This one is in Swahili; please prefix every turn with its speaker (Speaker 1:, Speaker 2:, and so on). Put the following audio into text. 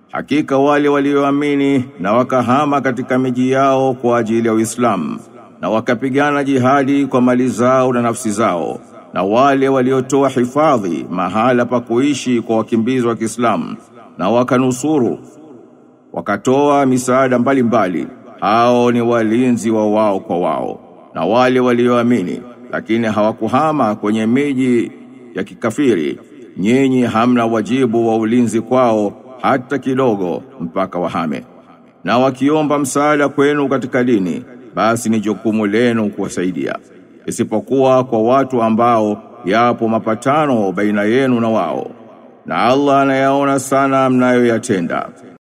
Speaker 1: Hakika wale walioamini na wakahama katika miji yao kwa ajili ya Uislamu na wakapigana jihadi kwa mali zao na nafsi zao na wale waliotoa hifadhi mahala pa kuishi kwa wakimbizi wa Kiislamu na wakanusuru wakatoa misaada mbalimbali hao ni walinzi wa wao kwa wao na wale walioamini lakini hawakuhama kwenye miji ya kikafiri nyinyi hamna wajibu wa ulinzi kwao hata kidogo mpaka wahame na wakiomba msaada kwenu katika dini basi ni jukumu lenu kuwasaidia isipokuwa kwa watu ambao yapo mapatano baina yenu na wao na Allah anayaona sana mnayoyatenda